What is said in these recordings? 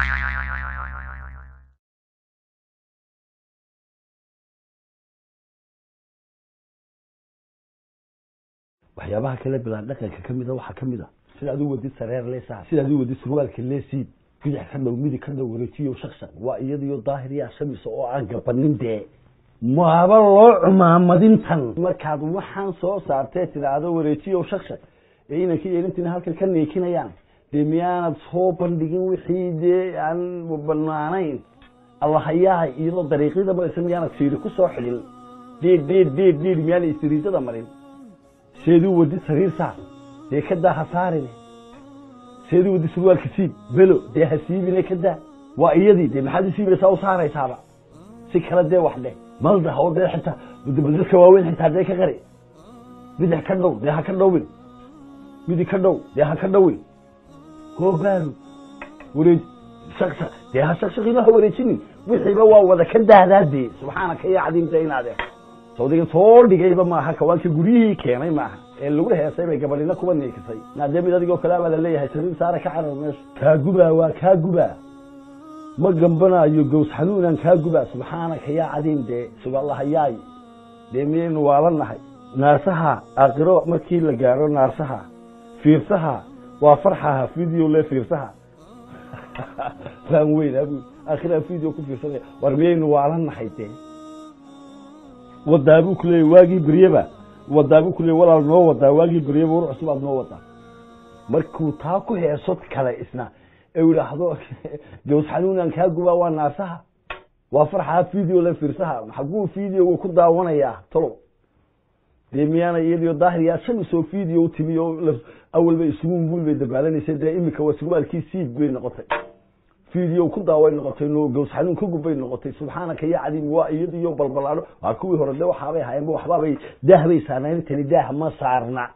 waxyaabaha kale bilaan dhaqanka ka mida waxaa ka mid a sida aduu wadid sareer leesaa sida aduu wadid surwaalka leesiid bidix ka dhow midig ka dhow wareejiyo shaqshaq waa iyadiyo daahir yaa shamisa oo aan gabanin dee maaba loo cumaamadintan markaad waxaan soo saartee tidhaahdo wareejiyo shaqshaq ee inankii yeelintiina halkan ka neekinayaan dee miyaanad soo bandhigin wixii dee aan banaanayn allahayaa iyadoo dariiqyada maraysa miyaanad fiiri ku soo xidhin dhiidh dhiidh dhiidh dhiidh miyaana istiriijada marin seeduu wadi sariir saar dee ka daa ha saarine seeduu wadi surwaalka siib belo dee ha siibine ka daa waa iyadii dee maxaad u siibaysaa u saaraysaaba si kale dee wax dheh malda oo dee xitaa dadka waaweyn xitaa dee ka qari bidix ka dhow dee ha ka dhowin midig ka dhow dee ha ka dhowin goobaanu wareej shaqsha dee ha shaqshaqina ha wareejinin wixiiba waa wada ka daadaa dee subxaanaka ya cadiimta inaade sawdigan soo dhigayba maaha kawaanka guryihii keenay maaha ee lagu heesay bay gabadhina kuba niikisay naadee mid adigoo kale baa laleeyahay sariir saara ka carar meesha kaa gubaa waa kaa gubaa ma gambanaayo gows xanuunaan kaa gubaa subxaanaka yaa cadiim dee sugallahayaay dee miyaynu waalanahay naarsaha aakhiro markii la gaaro naarsaha fiirsaha waa farxaha video le fiirsaha faan weyn abu aakhiraha video ku fiirsanaya war miyaynu waalanahay dee wadaabuu ku leeyay waagii beryeba wadaabuu ku leeyay walaal noo wadaa waagii beryeba war cusub aad noo wadaa markuu taa ku heeso kale isna ee idhaahdo gows xanuunaan kaa gubaa waa naasaha waa farxaha video le fiirsaha xaguu videoga ku daawanayaa tolow dee miyaana iyadiyo daahir yaa shamisoo video u timi oo awalba ismuunbuul bay dabaalanaysa dee imika waa surwaalkii siib bay noqotay video ku daaway noqotay no gows xanuun ka gubbay noqotay subxaanaka ya cadiim waa iyadiyo balbalaadho waa kuwii hore de waxaabay haayeenba waxbaabay daah bay saarnayn tani daah ma saarna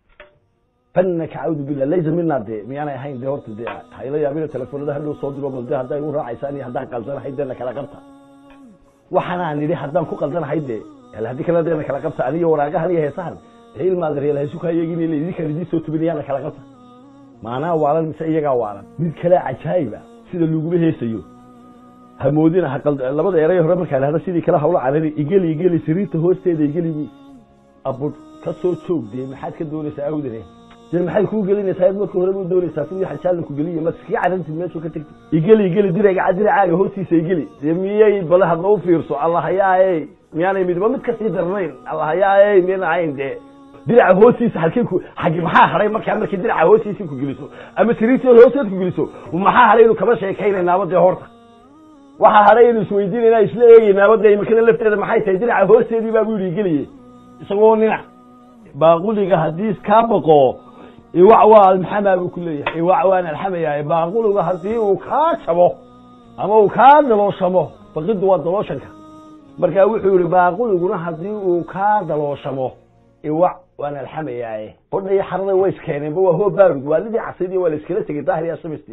fanaka cawdu billah laysa mina dee miyaanay ahayn dee horta dee hayla yaabina telefoonada hadhow soo diro bal de hadday u raacaysaan iyo haddaan qaldanahay dee na kala qabta waxaanaan nidhi haddaan ku qaldanahay dee haddii kale dee na kala qabta aniyo waraaqahan iyo heesahan ilmaad reel haysukaa iyagin idinkaan idiin soo tubinayaa na kala qabta maanaa waalan mise iyagaa waalan mid kale cajaayiba sida laguma heesayo hamoodina labada eray hore markaa lahda sidii kale hawla carari igeli igeli sariirta hoosteeda igeli bu abud ka soo joog dee maxaad ka doonaysaa awdane dee maxay kuu gelinaysaa marka hore u doonaysaa sidii xajaalanku geliya ma iskaga carantid meeshuu ka tegtay igeli igeli diraga diracaaga hoostiisa igeli dee miyay bale hadna u fiirso allahayaaye miyaanay midba mid kasii darnayn allahayaaye miyana ahayn dee diraca hoostiisa halkay ku xagi maxaa hadhay markaa markii diraca hoostiisa ku geliso ama sariirta hoosteed ku geliso maxaa hadhay inu kama sheekaynaynaba dee horta waxaa hadhay inu isweydiinayna isla eegaynaaba dee imakada lafteeda maxay tahay diraca hoosteedii baa bu yidhi geliye isagoo nina baaquliga haddii kaa baqo iwac waa almaxamaa buu ku leeyahay iwac waan alxamayahay baaquliga haddii uu kaa jabo ama uu kaa dalooshamo baqiddu waa dalooshanka markaa wuxuu yihi baaquliguna haddii uu kaa dalooshamo iwac waan alxamayaaye hodha iyo xarada way iskeeneenba waa hoo baarud waalidii casaydi waa la iskala tegey daahir yaa samist